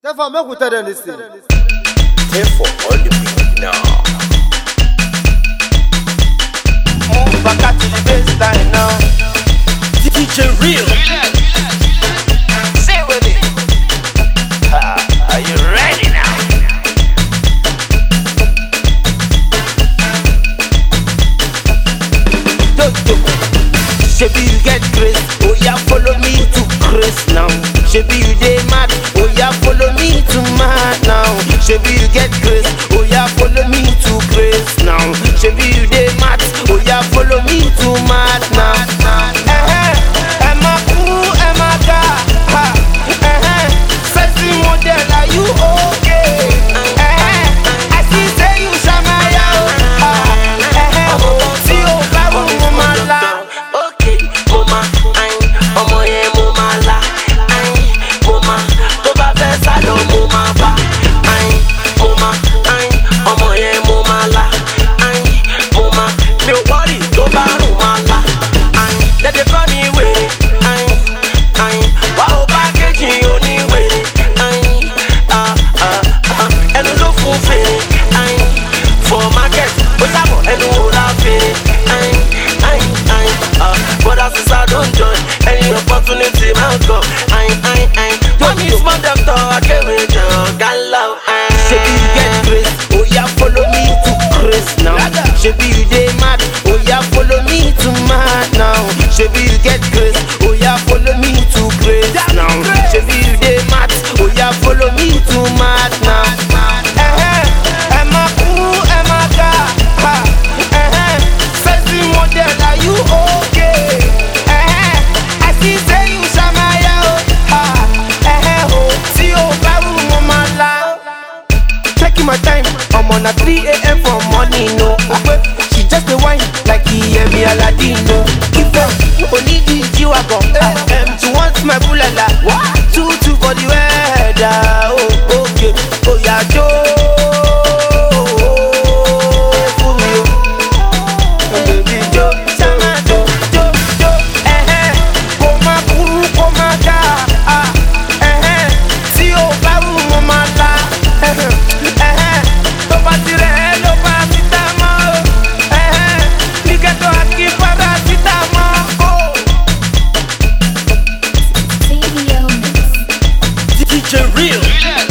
Therefore, make we tell them this thing. Therefore, all the people now. Move back to the baseline now. DJ Real. Say with it. Ah, are you ready now? Yo, yo. Shebi you get grace, oh yeah, follow me to grace now. Shebi you dey mad, oh yeah, follow me to mad now. Shebi you get grace, oh yeah, follow me to grace now. Shebi you dey mad, oh yeah, follow me to mad now. Eh eh, ẹ máa kú, ẹ máa ga, ha, eh eh. Sexy model, are you okay? Eh eh, I see say you ṣamaya o, ha, eh eh. Tí o bá wù mo máa la. Okay, mo ma ayin, ọmọ yẹn mo ma la ayin, mo ma tó bá fẹ́ sálọ mo ma bá ayin, mo ma ayin, ọmọ yẹn mo ma la ayin, mo ma mi ò wọ́rì tó bá rùn ma la ayin, dẹ́dẹ́ kọ́ ni wèrè ayin, ayin, wá o bá kejì oníwèrè ayin, ah, ah, ah, ẹnu ló fún fèrè ayin, for market ó sábọ̀ ẹnu wò la fèrè ayin, ayin, ayin, ah, brother sister don join any opportunity máa ń kọ ayin, ayin, ayin, wọ́n ní small doctor akéwì jọ gánlá ayin. Shebi you get grace, oh yeah, follow me to grace now. Shebi you dey mad, oh yeah, follow me to mad now. Shebi you get grace, oh yeah, follow me to grace now. Shebi you dey mad, oh yeah, follow me to mad now. Eh eh, ẹ máa kú, ẹ máa ga, ha, eh eh. Sexy model, are you okay? Eh eh, I see say you ṣamaya o, ha, eh eh o. Tí o bá wù mo máa la. Checking my time, I'm on a 3 a.m. for morning, no. Ogbe, she just a wine like he heavy Aladino. If I only the G-Wagon, um, she wants my bulala. Two, two for the weather, oh, okay. Oh, yeah, Joe. Fún mi o. Baby, Joe, sama Joe, Joe, Joe, eh, eh. Kó má burú, kó má ga, ah, eh, eh. Tí o bá wù mo máa la, eh, eh, eh. Tó bá ti rẹ̀ ẹ́ ló bá síta mọ́ o, eh, eh. Ní ghetto àkí padà síta mọ́ o. Radio Mix. DJ Real.